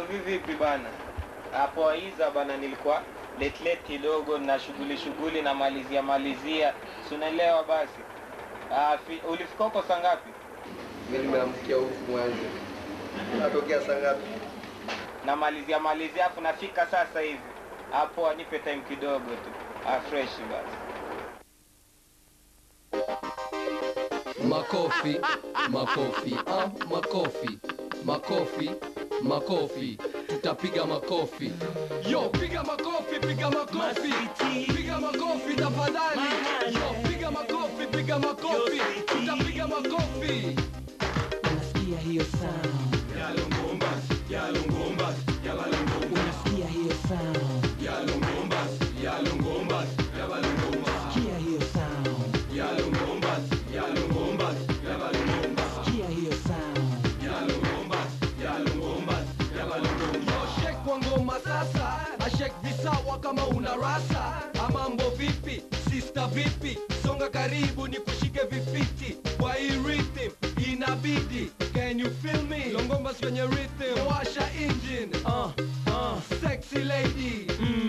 vivipi bana? Hapo aiza bana, nilikuwa late late kidogo na shughuli shughuli na malizia malizia, si unaelewa basi. Ah, fi- ulifika huko saa ngapi? Mimi nimeamkia huku Mwanza. Natokea saa ngapi? Na malizia malizia, afu nafika sasa hivi. Hapo anipe time kidogo tu. Ah, fresh basi. Makofi, makofi, ah, makofi, makofi, makofi, tutapiga makofi. Yo, piga makofi, piga makofi, piga makofi tafadhali. Yo, piga makofi, piga makofi, tutapiga makofi. Unasikia hiyo sound? Unasikia hiyo sound? Sikia hiyo sound? Sikia hiyo sound? Yo, shake kwa ngoma sasa, ashek visawa kama una rasa. Amambo vipi, sister vipi, songa karibu ni kushike vifiti kwa hii rhythm inabidi. Can you feel me? Longomba kwenye rhythm, washa engine. Uh, uh, sexy lady.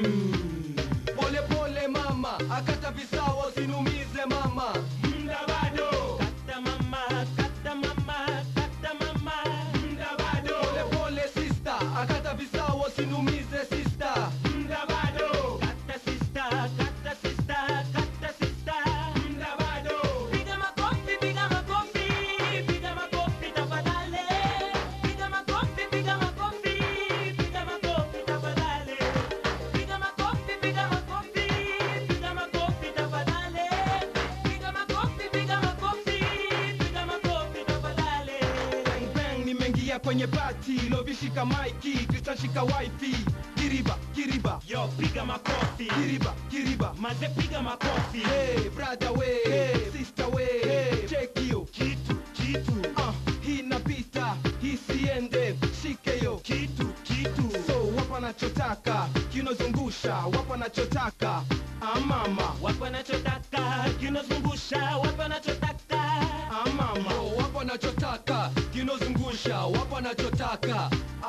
Mm. Pole pole mama, akata visawa usinumize mama. Mda bado. Kata mama, kata mama, kata mama. Mda bado. Pole pole sister, akata visawa usinumize sister. Mda bado. Kata sister, kata sister, kata sister. Mda bado. Piga makofi, piga makofi, piga makofi tafadhali. Piga makofi, piga makofi, piga makofi tafadhali. Piga makofi, piga makofi, piga makofi tafadhali. Piga makofi, piga makofi, piga makofi tafadhali. Bang bang nimeingia kwenye pati lovishika maiki Christian shika wifi kiriba kiriba Yo, piga makofi. kiriba kiriba Maze piga makofi. hey brother way hey sister way hey check hiyo Kitu, kitu, ah hii inapita hii siende shike yo kitu, kitu. so wapa nachotaka kinozungusha wapa nachotaka amama Wapo wanachotaka, kinozungusha, wapo wanachotaka. amama yo wapa wanachotaka kinozungusha wapa wanachotaka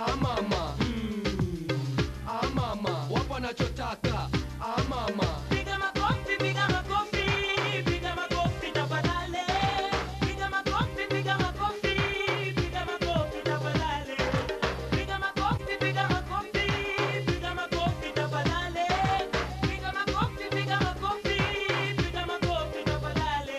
amama mm. amama wapa wanachotaka amama Piga makofi, piga makofi, piga makofi tafadhali. Piga makofi, piga makofi, piga makofi tafadhali. Piga makofi, piga makofi, piga makofi tafadhali. Piga makofi, piga makofi, piga makofi tafadhali.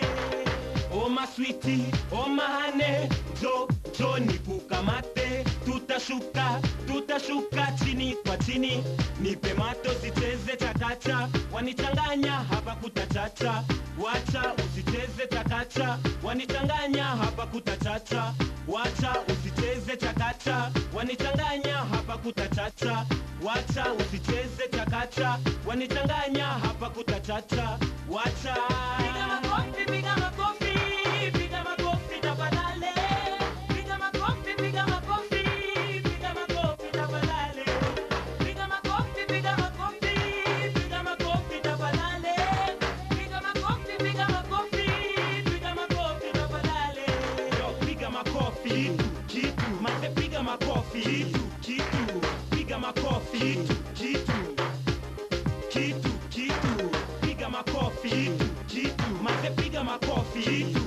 Oh my sweetie, oh my honey, jo jo nikukamate, tutashuka tutashuka chini kwa chini, nipe mato sicheze chakacha, wanichanganya hapa kutachacha, wacha usicheze chakacha, wanichanganya hapa kutachacha, wacha usicheze chakacha, wanichanganya hapa kutachacha, wacha usicheze chakacha, wanichanganya hapa kutachacha, wacha piga makofi, piga makofi, piga makofi tafadhali, piga makofi, piga makofi, piga makofi tafadhali, piga makofi, piga makofi, piga makofi tafadhali, piga makofi, piga makofi, piga makofi tafadhali. Yo, piga makofi, kitu, kitu, mase piga makofi, kitu, kitu, piga makofi, kitu, kitu kitu kitu piga makofi kitu kitu maze piga makofi kitu